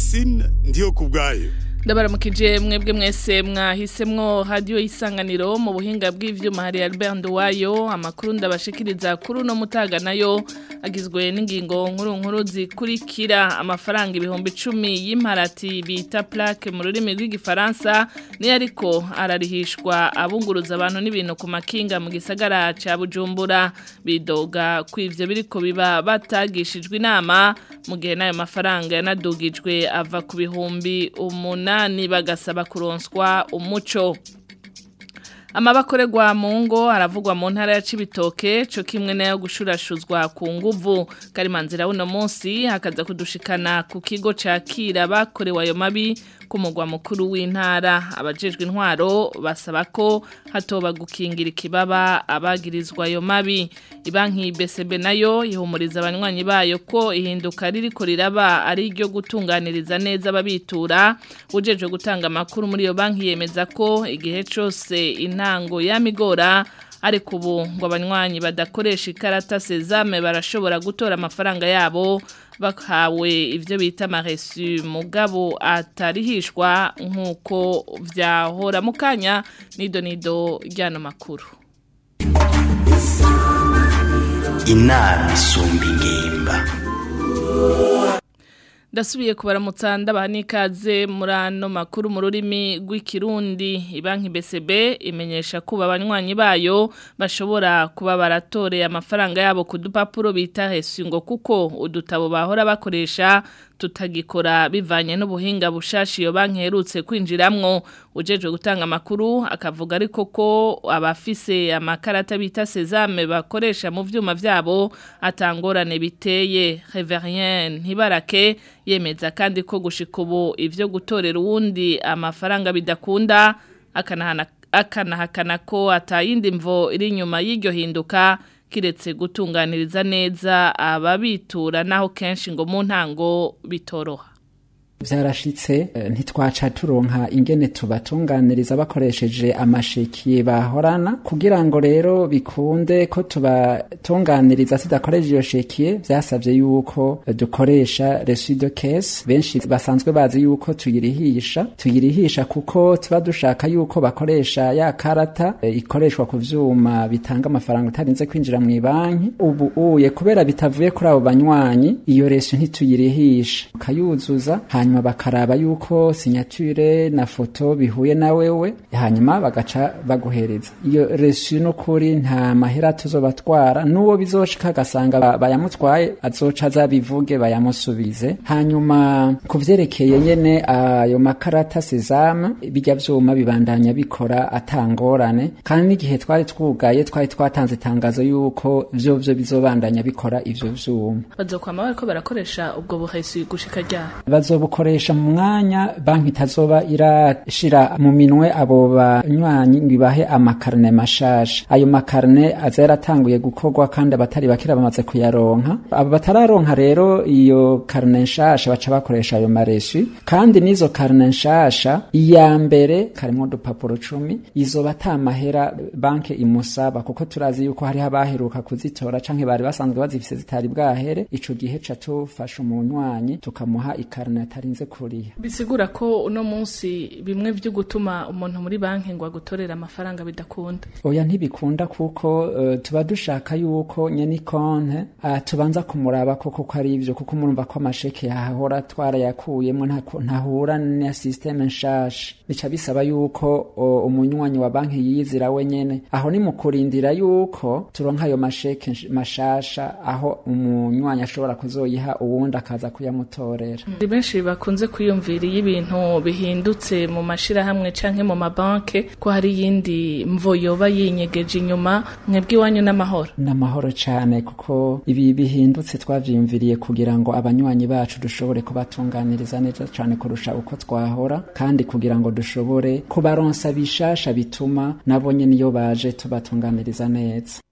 Francine ndiyo kubwayo ndabaramukije mwebwe mwese mwahisemwo radio isanganiro mu buhinga bw'ivyuma hari Albert Nduwayo amakuru ndabashikiriza kuri uno mutaga nayo agizwe n'ingingo nkuru nkuru zikurikira amafaranga ibihumbi 10 y'imparati bita plaque mu rurimi rw'igifaransa ni ariko ararihishwa abunguruza abantu n'ibintu ku makinga mu gisagara ca Bujumbura bidoga kw'ivyo biriko biba batagishijwe inama mu gihe nayo mafaranga yanadugijwe ava ku bihumbi umunani umunani bagasaba kuronswa umuco amabakorerwa mu ngo aravugwa mu ntara ya Cibitoke cyo kimwe nayo gushurashuzwa ku nguvu karimanzira uno munsi hakaza kudushikana ku kigo cakira bakorewe ayo mabi ku mugwa mukuru w'intara abajejwe intwaro basaba ko hatoba gukingira ikibaba abagirizwa ayo mabi ibanki BCB nayo ihumuriza abanywanyi bayo ko ihinduka ririko riraba ari iryo gutunganiriza neza ababitura ujejwe gutanga amakuru muri iyo banki yemeza ko igihe cose intango yamigora ariko ubu ngo abanywanyi badakoresha ikarata sezame barashobora gutora amafaranga yabo bakawe ivyo bita maresu mugabo atarihishwa nk'uko vyahora mu kanya nido nido ryano makuru inama isumba ingimba ndasubiye kubaramutsa ndabaha n'ikaze muri ano makuru mu rurimi rw'ikirundi ibanki BCB imenyesha ko abanywanyi bayo bashobora kuba baratoreye amafaranga yabo ku dupapuro bita hesingo kuko udutabo bahora bakoresha tutagikora bivanye n'ubuhinga bushashi iyo banki herutse kwinjiramwo ujejwe gutanga amakuru akavuga ariko ko abafise amakarata bita sezame bakoresha mu vyuma vyabo atangorane biteye Reverien Ntibarake yemeza kandi ko gushika ubu ivyo gutorera uwundi amafaranga bidakunda akanahana akanahakana ko atayindi mvo iri inyuma y'iryo hinduka kiretse gutunganiriza neza ababitura naho kenshi ngo mu ntango bitoroha byarashitse ntitwaca turonka ingene tubatunganiriza bakoresheje amasheki bahorana kugira ngo rero bikunde ko tubatunganiriza tudakoresheje iyo shekiye byasabye yuko dukoresha resido case benshi basanzwe bazi yuko tuyirihisha tuyirihisha kuko tuba dushaka yuko bakoresha ya karata ikoreshwa ku vyuma bitanga amafaranga utarinze kwinjira mu banki ubu uye kubera bitavuye kuri abo banywanyi iyo resu ntituyirihisha ukayuzuza hanyuma hanyuma bakaraba yuko signature na foto bihuye na wewe hanyuma bagaca baguhereza iyo resu n'ukuri nta mahera tuzobatwara n'uwo bizoshika agasanga bayamutwaye azoca azabivuge bayamusubize hanyuma ku vyerekeye nyene ayo makarata sezame bijya vyuma bibandanya bikora atangorane kandi n'igihe twari twugaye twari twatanze itangazo yuko vyo vyo bizobandanya bikora ivyo vyuma bazokwama bariko barakoresha ubwo buhesi gushika ryari bazobukoresha mu mwanya banki itazoba irashira mu minwe abo banywanyi ngo ibahe amakarne mashasha ayo makarne aza yaratanguye gukorwa kandi abatari bakira bamaze kuyaronka abo batararonka rero iyo karne nshasha baca bakoresha ayo maresu kandi n'izo karne nshasha iya mbere karimwo udupapuro cumi izoba ata mahera banki imusaba kuko turazi yuko hariho abaheruka kuzitora canke bari basanzwe bazifise zitari bwahere ico gihe ca tufasha umunywanyi tukamuha ikarne atarinze kuriha bisigura ko uno munsi bimwe byo gutuma umuntu muri banki ngo agutorera amafaranga bidakunda oya ntibikunda kuko uh, tuba dushaka yuko nyene konte uh, tubanza kumuraba koko ko ari ivyo kuko murumva ko amasheke yahora twarayakuyemo ntahura na systeme nshasha bica bisaba yuko uh, umunywanyi wa banki yizira we nyene aho ni mu kurindira yuko turonka ayo masheke mashasha aho umunywanyi ashobora kuzoyiha uwundi akaza kuyamutorera mm. benshi bakunze kwiyumvira iyo ibintu bihindutse mu mashirahamwe canke mu mabanke ko hari yindi mvo yoba yinyegeje inyuma mwebwe iwanyu n'amahoro n'amahoro cane kuko ibi bihindutse twavyiyumviriye kugira ngo abanywanyi bacu dushobore kubatunganiriza neza cane kurusha uko twahora kandi kugira ngo dushobore kubaronsa bishasha bituma nabo nyene iyo baje tubatunganiriza neza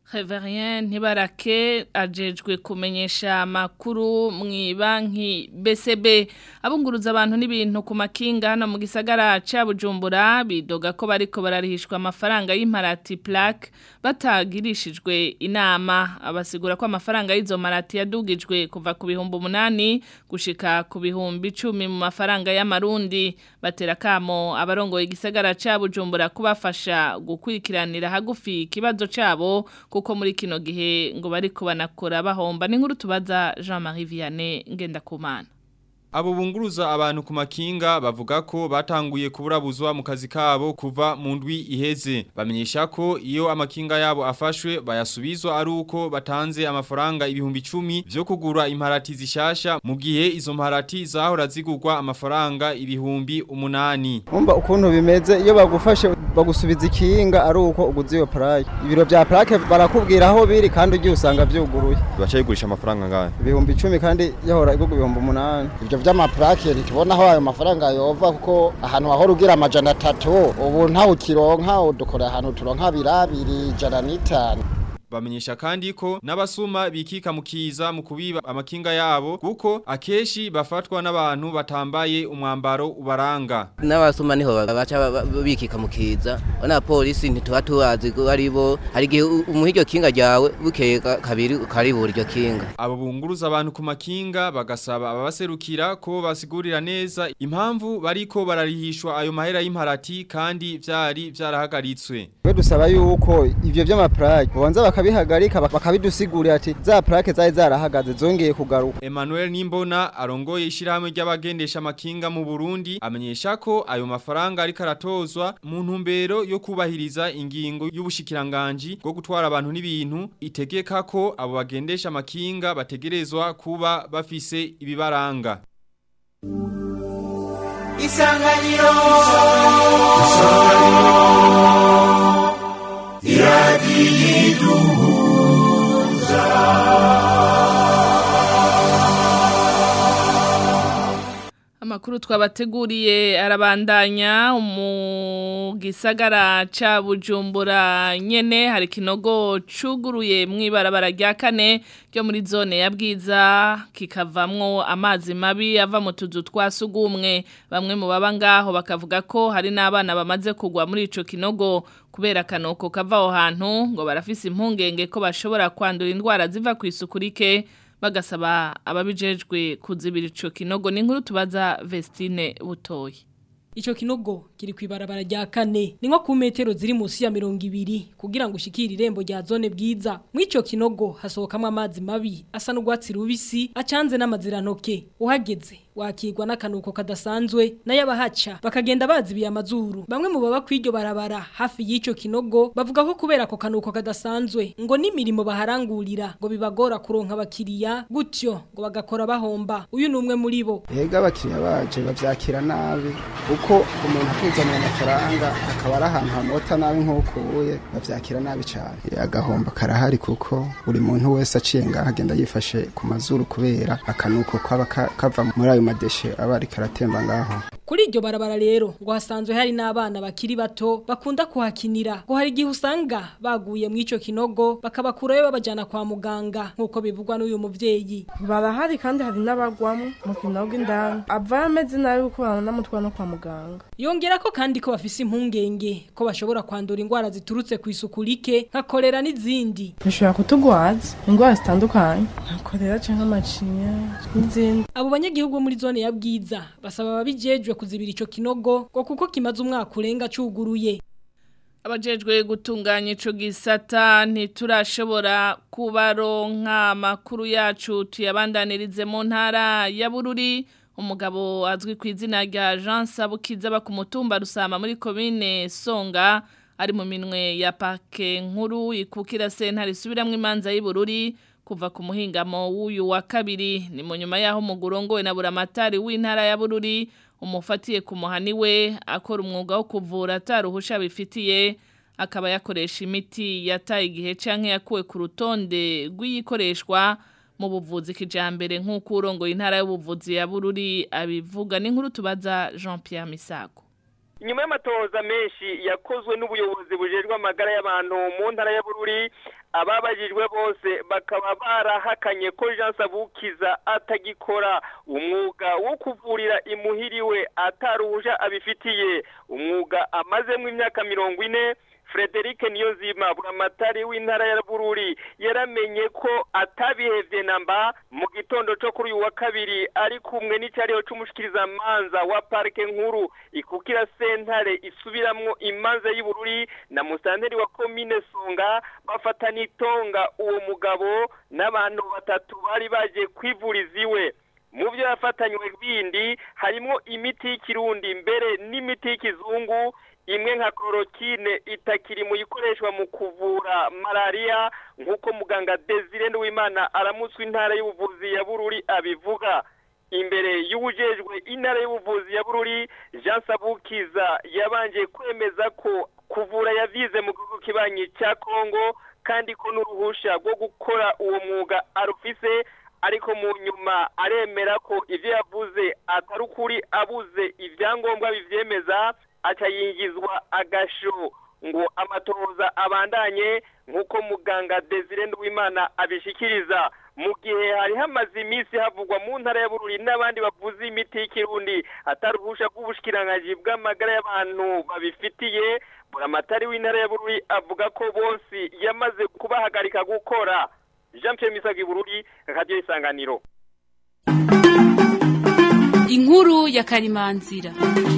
Reverien Ntibarake ajejwe kumenyesha amakuru mu banki BCB abunguruza abantu n'ibintu ku makinga hano mu gisagara ca Bujumbura bidoga ko bariko bararihishwa amafaranga y'imparati plaque batagirishijwe inama abasigura ko amafaranga y'izo marati yadugijwe kuva ku bihumbi umunani gushika ku bihumbi icumi mu mafaranga y'amarundi batera kamo abarongoye igisagara ca Bujumbura kubafasha gukurikiranira hagufi ikibazo cabo kuko muri kino gihe ngo bariko banakora bahomba n'inkuru tubaza Jean-Marie Vianney Ngendakumana Abo bunguruza abantu ku makinga bavuga ko batanguye kuburabuzwa mu kazi kabo kuva mu ndwi iheze bamenyesha ko iyo amakinga yabo afashwe bayasubizwa ari uko batanze amafaranga ibihumbi 10 byo kugura imparati zishasha mu gihe izo mparati zahora zigurwa amafaranga ibihumbi umunani Umva ukuntu bimeze iyo bagufashe bagusubiza ikinga ari uko uguze iyo plaque ibiro bya plaque barakubwira aho biri kandi ugiye usanga byuguruye baca yigurisha amafaranga ngahe ibihumbi 10 kandi yahora igurwa ibihumbi umunani ibyo vy'amaplake ntitubona aho ayo mafaranga yova kuko ahantu hahora ugira amajana atatu ubu ntawe ukironka udukora ahantu turonka birabiri ijana n'itanu Bamenyesha kandi ko n'abasuma bikika mukiza mu kubiba amakinga yabo kuko akeshi bafatwa n'abantu batambaye umwambaro ubaranga. N'abasuma niho baca bikika mukiza. Ona polisi ntituba tubazi ko ari bo hari gihe umuhiryo kinga ryawe bukeye kabiri karibura iryo kinga. Abo bunguruza abantu ku makinga bagasaba ababaserukira ko basigurira neza impamvu bariko bararihishwa ayo mahera y'imparati kandi vyari vyarahagaritswe. We dusaba yuko ivyo vy'amaplaque bonza bakabihagarika bakabidusigurira ati za plaque zari zarahagaze zongeye kugaruka Emmanuel Nimbona arongoye ishirahamwe ry'abagendesha amakinga mu Burundi amenyesha ko ayo mafaranga ariko aratozwa mu ntumbero yo kubahiriza ingingo y'ubushikiranganje bwo gutwara abantu n'ibintu itegeka ko abo bagendesha amakinga bategerezwa kuba bafise ibibaranga Isanganiro Isanganiro iradiyiduhuza Amakuru twabateguriye arabandanya mu gisagara ca Bujumbura nyene hari kinogo cuguruye mwibarabara rya kane ryo muri zone ya bwiza kikavamwo amazi mabi ava mu tuzu twasugumwe bamwe mu baba ngaho bakavuga ko hari n'abana bamaze kugwa muri ico kinogo kubera kanoko kava aho hantu ngo barafise impungenge ko bashobora kwandura indwara ziva ku isuku rike bagasaba ababijejwe kuzibira ico kinogo ni nkuru tubaza Vestine Butoyi Icho kinogo kiri kwibarabara rya kane ni nko ku metero ziri munsi ya 200 kugira ngo ushikire irembo rya zone bwiza mwico kinogo hasohokamwe amazi mabi asa n'ugwatsi rubisi acanze n'amazirantoke uhageze wakigwa n'akanuko kadasanzwe n'ayabahaca bakagenda bazibiye amazuru bamwe mu baba kwiryo barabara hafi y'ico kinogo bavuga ko kubera ako kanuko kadasanzwe ngo n'imirimo baharangurira ngo bibagora kuronka abakiriya gutyo ngo bagakora bahomba uyu numwe muri bo Ega abakiriya baje bavyakira nabi uko umuntu akuzaniye amafaranga akaba ari ahantu hamota nabi nk'uko uye bavyakira nabi cyane agahomba karahari kuko buri muntu wese aciye ngaho agenda yifashe ku mazuru kubera akanuko kaba kava muri ayo madeshe aba ariko aratemba ngaho Kuri iryo barabara rero ngo hasanzwe hari n'abana bakiri bato bakunda kuhakinira ngo hari igihe usanga baguye mu ico kinogo bakabakurayo babajana kwa muganga nkuko bivugwa n'uyu muvyeyi barahari kandi hari n'abagwamo mu kinogo indani ava ameze nabi kuko banamutwara no kwa muganga yongera ko kandi ko bafise impungenge ko bashobora kwandura indwara ziturutse ku isuku rike nka kolera n'izindi bishobora kutugwaza indwara zitandukanye nka kolera canke amacinya n'izindi abo banyagihugu bo muri zone ya bwiza basaba ababijejwe kuzibira ico kinogo ngo kuko kimaze umwaka urenga cuguruye abajejwe gutunganya ico gisata ntiturashobora kubaronka amakuru yacu tuyabandanirize mu ntara ya Bururi umugabo azwi ku izina rya Jean Sabukiza ba ku mutumba rusama muri commune Songa ari mu minwe ya parke nkuru ikukira sentare subiramwe imanza y'Ibururi kuva ku muhingamo w'uyu wa kabiri ni mu nyuma yaho mugurongowe na buramatari w'intara ya Bururi umufatiye ku muhani we akora umwuga wo kuvura ataruhusha bifitiye akaba yakoresha imiti yataye igihe canke yakuwe ku rutonde rw'iyikoreshwa mu buvuzi kijambere nk'uko urongoye intara y'ubuvuzi ya Bururi abivuga n'inkuru tubaza Jean Pierre Misago inyuma y'amatoza menshi yakozwe n'ubuyobozi bujejwe amagara y'abantu mu ntara ya Bururi ababajijwe bose bakaba barahakanye ko Jean Sabukiza atagikora umwuga wo kuvurira imuhiriwe ataruhusha abifitiye umwuga amazemo imyaka mirongo ine Frederic Niyonzima buramatari w'intara ya Bururi yaramenye ko atabihevye namba mu gitondo cyo kuri uyu wa kabiri ari kumwe n'icyariho c'umushikiriza manza wa parke nkuru ikukira sentare isubiramwo imanza y'Ibururi na musanteri wa commune Songa bafatana itonga uwo mugabo n'abantu batatu bari baje kwivuriza iwe mu byo yafatanywe bindi harimo imiti y'ikirundi mbere n'imiti y'ikizungu imwe nka chloroquine itakiri mu ikoreshwa mu kuvura malaria nk'uko muganga Desire Nduwimana aramutswe intara y'ubuvuzi ya Bururi abivuga imbere y'ubujejwe intara y'ubuvuzi ya Bururi Jean Sabukiza yabanje kwemeza ko kuvura yavize mu gihugu kibanyi cya Kongo kandi ko n'uruhusha rwo gukora uwo mwuga arufise ariko mu nyuma aremera ko ibyo yavuze atari ukuri abuze ibyangombwa bivyemeza aca yingizwa agasho ngo amatohoza abandanye nk'uko muganga Desire Nduwimana abishikiriza mu gihe hari hamaze iminsi havugwa mu ntara ya Bururi n'abandi bavuze imiti y'ikirundi ataruhusha bw'ubushikiranganji bw'amagara y'abantu babifitiye buramatari w'intara ya Bururi avuga ko bose yamaze kubahagarika gukora Jean Pierre Misagi Bururi Radio Isanganiro Inkuru ya Karimanzira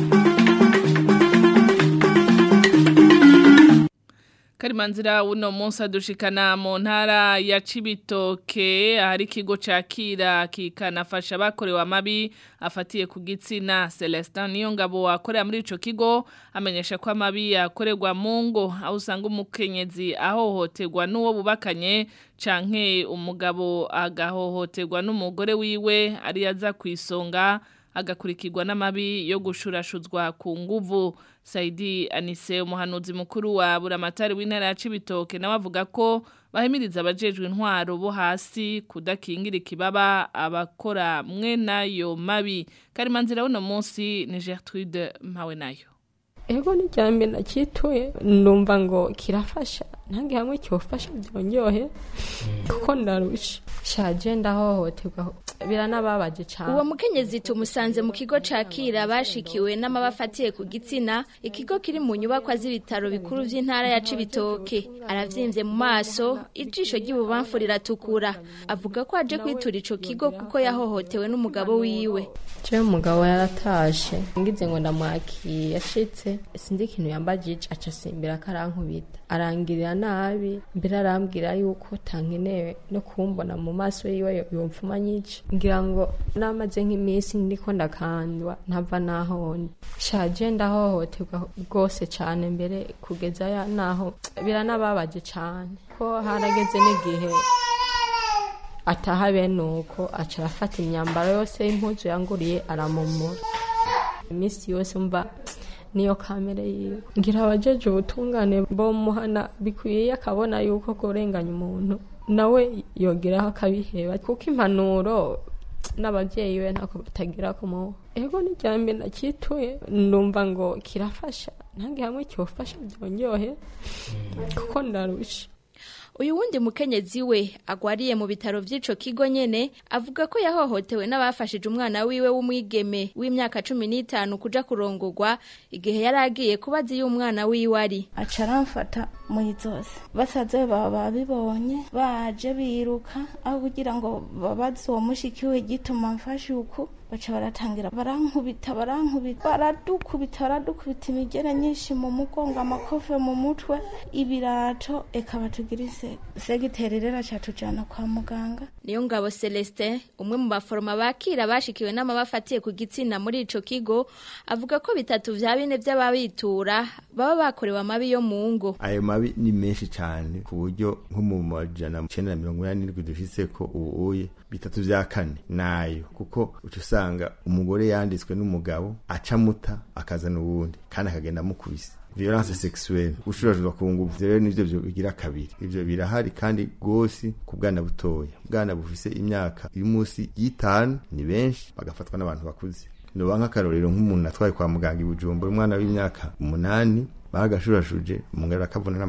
Karimanzira uno munsi adushikana mu ntara ya Cibitoke ahari ikigo cakira kikanafasha abakorewe amabi afatiye ku gitsina Celestin Niyongabo akorera muri ico kigo amenyesha ko amabi yakorerwa mu ngo aho usanga umukenyezi ahohoterwa n'uwo bubakanye canke umugabo agahohoterwa n'umugore wiwe ari yaza kwisonga agakurikirwa n'amabi yo gushurashuzwa ku nguvu Saidi Anise umuhanuzi mukuru wa buramatari w'intara ya Cibitoke nawe avuga ko bahimiriza abajejwe intwaro bo hasi kudakingira ikibaba abakora mwe nayo mabi Karimanzira uno munsi ni Gertrude Mpawe nayo Ego ni jambe nakituye ndumva ngo kirafasha ntange hamwe cyofasha byonyohe kuko ndarusha shaje ndahohoterwa biranababaje cyane uwo mukenyezi tumusanze mu kigo cakira bashikiwe n'amabafatiye ku gitsina ikigo kiri mu nyubakwa z'ibitaro bikuru by'intara ya Cibitoke aravyimbye mu maso ijisho ry'ububamfu riratukura avuga ko aje kwitura ico kigo kuko yahohotewe n'umugabo wiwe je umugabo yaratashe ngize ngo ndamwakiye yashitse sindi ikintu yambajije aca simbira karankubita arangirira nabi mbere arambwira yuko tankenewe no kumbona mu maso yiwe yomfuma nyica ngira ngo namaze nk'iminsi ndiko ndakandwa ntava naho ndi shaje ndahohoterwa rwose cyane mbere kugeza ya naho biranababaje cyane ko harageze n'igihe ataha bene uko aca arafata imyambaro yose y'impuzu yanguriye aramumura iminsi yose mva niyo kamere yiwe ngira abajeje ubutungane bomuhana bikwiye akabona yuko kurenganya umuntu nawe yogeraho akabiheba kuko impanuro n'ababyeyi be ntako batagira kumuha ego n'ijyambere nakituye ndumva ngo kirafasha ntange hamwe cyofasha byonyohe kuko ndarusha uyu wundi mukenyezi we agwariye mu bitaro by'ico kigo nyene avuga ko yahohotewe n'abafashije umwana wiwe w'umwigeme w'imyaka cumi n'itanu kuja kurongorwa igihe yari agiye kubaza iyo umwana wiwe ari aca aramfata muri zose basaze baba babibonye baje biruka aho kugira ngo babaze uwo mushikiwe gituma mfashe uku baca baratangira barankubita barankubita baradukubita baradukubita imigere nyinshi mu mugongo amakofe mu mutwe ibirato eka batugira isega segiteri rero acatujana kwa muganga niyo ngabo Celestin umwe mu baforoma bakira bashikiwe n'amabafatiye ku gitsina muri ico kigo avuga ko bitatu vya bine vy'ababitura baba bakorewe amabi yo mu ngo ayo mabi ni menshi cyane ku buryo nko mu majana icenda na mirongo inani n'indwi dufise ko ubuye bitatu vya kane nayo kuko uca usanga umugore yanditswe n'umugabo acamuta akazana uwundi kandi akagenda amukubise violence sexuelle gushurashurwa ku nguvu ivyo rero nivyo bigira kabiri ivyo birahari kandi gose ku bwana butoya bwana bufise imyaka iri munsi y'itanu ni benshi bagafatwa n'abantu bakuze noba nk'akarorero nk'umuntu atwaye kwa muganga i bujumbura umwana w'imyaka umunani bagashurashuje umugabo akavuna n'amasigo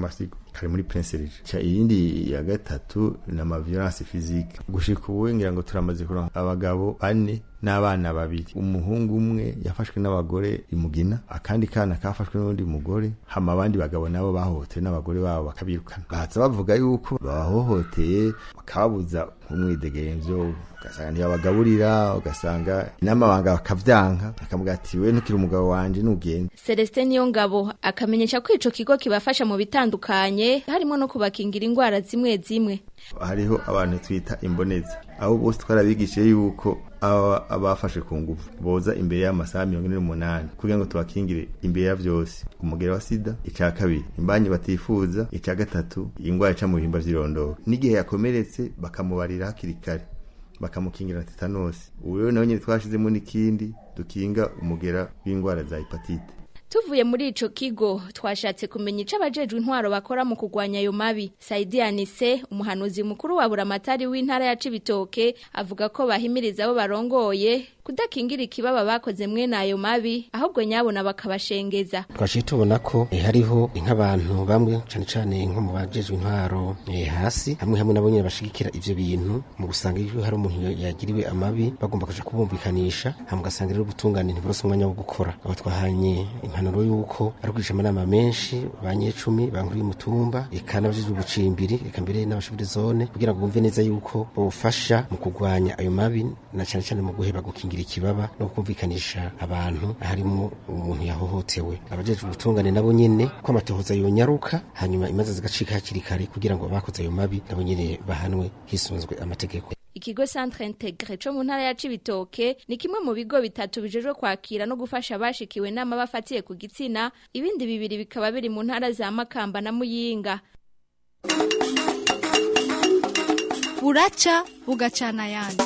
kari muri Prince Regis cha iyindi ya gatatu na ma violence physique gushika ubu ngira ngo turamaze kuronka abagabo bane n'abana babiri umuhungu umwe yafashwe n'abagore imugina akandi kana kafashwe n'undi mugore hama abandi bagabo nabo bahohotewe n'abagore babo bakabirukana baza bavuga yuko babahohoteye bakababuza umwidegemvyo ugasanga ntibabagaburira ugasanga n'amabanga bakavyanka bakavuga ati we ntukiri umugabo wanje nugende Celestin Niyongabo akamenyesha ko ico kigo kibafasha mu bitandukanye harimo no kubakingira ingwara zimwe zimwe hariho abantu twita imboneza abo bose twarabigishije yuko aba abafashe ku ngufu boza imbere y'amasaha mirongo ine n'umunani kugira ngo tubakingire imbere ya vyose umugera wa sida ica kabiri imbanyi batifuza ica gatatu ingwara ica mu bihimba vy'irondoro n'igihe yakomeretse bakamubarira hakiri kare bakamukingira tetanosi ubu rero nawe nyine twashizemo n'ikindi dukinga umugera w'ingwara za hepatite Tuvuye muri ico kigo twashatse kumenya ico abajejwe intwaro bakora mu kugwanya ayo mabi. Saidi Anise umuhanuzi mukuru wa Buramatari w'intara ya Cibitoke avuga ko bahimiriza abo barongoye kudakingira ikibaba bakoze mwene ayo mabi ahubwo nyabona bakabashengeza. twaciye tubona ko eh, hariho nk'abantu bamwe cane cane nko mu bajejwe intwaro eh, hasi hamwe hamwe nabo nyene bashigikira ivyo bintu mu gusanga iyo hari umuntu yagiriwe amabi bagomba kuja kubumvikanisha hama ugasanga rero ubutungane ntiburose umwanya wo gukora abo twahanye impanuro yuko ari kwigisha amanama menshi banyecumi bankuriye umutumba eka n'abajejwe ubucimbiri eka mbere n'abashobora zone kugira ngo bumve neza yuko bofasha mu kugwanya ayo mabi na cane cane mu guheba gukingira ikibaba no kumvikanisha abantu harimo umuntu yahohotewe abajejwe ubutungane nabo nyene ko amatohoza yonyaruka hanyuma imanza zigacika hakiri kare kugira ngo abakoze ayo mabi nabo nyene bahanwe hisunzwe amategeko Ikigo Centre Integre co mu ntara ya Cibitoke ni kimwe mu bigo bitatu bijejwe kwakira no gufasha abashikiwe nama bafatiye ku gitsina ibindi bibiri bikaba biri mu ntara za Makamba na Muyinga buraca bugacana ayandi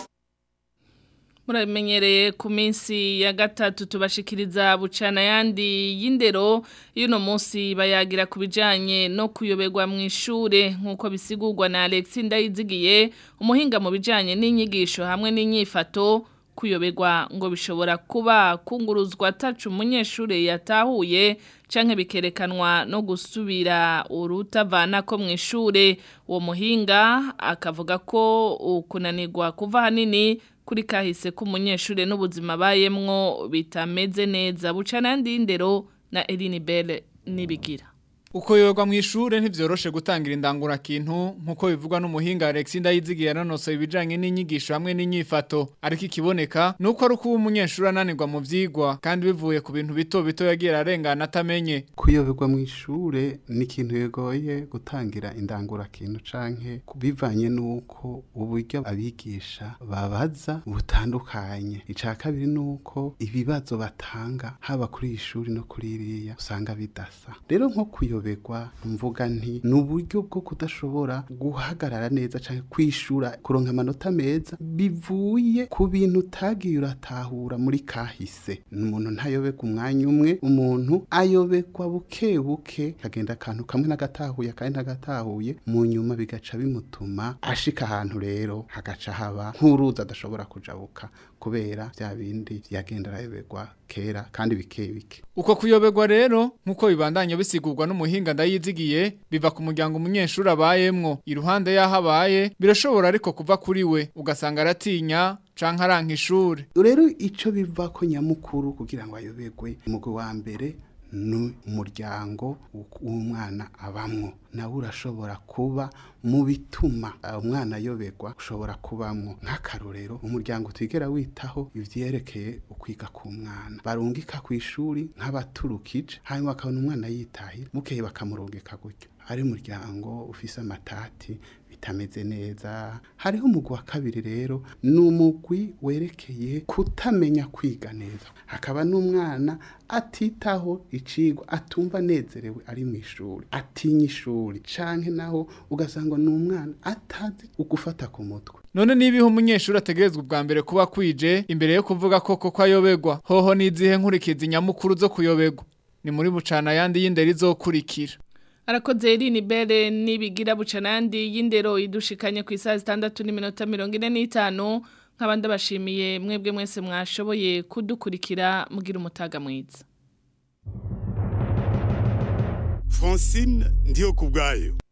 muramenyereye ku minsi ya gatatu tubashikiriza bucana yandi y'indero y'uno munsi bayagira ku bijyanye no kuyoberwa mu ishure nk'uko bisigurwa na Alex Ndayizigiye umuhinga mu bijyanye n'inyigisho hamwe n'inyifato kuyoberwa ngo bishobora kuba kunguruzwa atacu umunyeshuri yatahuye canke bikerekanwa no gusubira urutavana ko mu ishure uwo muhinga akavuga ko ukunanirwa kuva hanini kuri kahise k'umunyeshuri n'ubuzima bayemwo bitameze neza bucana yandi y'indero na Eline Belle nibigira Uko yoga mu ishure ntivyoroshe gutangira indangura kintu nkuko bivugwa n'umuhinga Alex Ndayizigiye nanosoye ibijanye n'inyigisho hamwe n'inyifato ariko ikiboneka nuko ari kuba umunyeshuri ananirwa mu vyigwa kandi bivuye ku bintu bito bito yagira arengana atamenye kuyoberwa mu ishure ni ikintu bigoye gutangira indangura kintu canke bivanye nuko uburyo abigisha babaza butandukanye ica kabiri nuko ibibazo batanga haba kuri iyi shuri no kuri iriya usanga bidasa rero nko kuyoberwa mvuga nti ni uburyo bwo kudashobora guhagarara neza canke kwishura kuronka amanota meza bivuye ku bintu utagiye uratahura muri kahise umuntu ntayoberwa umwanya umwe umuntu ayoberwa buke buke kagenda akantu kamwe n'agatahuye akandi n'agatahuye mu nyuma bigaca bimutuma ashika ahantu rero hagaca haba nk'uruzi adashobora kujabuka kubera bya bindi byagenda arayoberwa kera kandi bike bike Uko kuyoberwa rero nkuko bibandanya bisigurwa n'umuhinga ndayizigiye biva ku muryango umunyeshuri abayemwo iruhande yaho abaye birashobora ariko kuva kuri we ugasanga aratinya canke aranka ishuri rero ico biva ko nyamukuru kugira ngo ayoberwe umugwi wa mbere ni umuryango w'umwana abamwo nawe urashobora kuba mu bituma umwana ayoberwa ushobora kubamwo nk'akarorero umuryango utigera witaho ivyerekeye ukwiga ku mwana barungika ku ishuri nk'abaturukije hanyuma bakabona umwana yitahira bukeye bakamurungika gutyo ari umuryango ufise amatati bitameze neza hariho umugwi wa kabiri rero ni umugwi werekeye kutamenya kwiga neza hakaba n'umwana atitaho icigwa atumva anezerewe ari mu ishuri atinya ishuri canke naho ugasanga ni umwana atazi ugufata ku mutwe none nibiho umunyeshuri ategerezwa ubwa mbere kuba kwije imbere yo kuvuga ko koko ayoberwa hoho nizihe nkurikizi nyamukuru zo kuyoberwa ni muri bucana yandi y'indero izokurikira Arakoze Eline Bere nibigira bucana yandi y'indero idushikanye ku isaha zitandatu n'iminota mirongo ine n'itanu nk'abandi bashimiye mwebwe mwese mwashoboye kudukurikira mugira umutaga mwiza francine ndiyo ku bwayo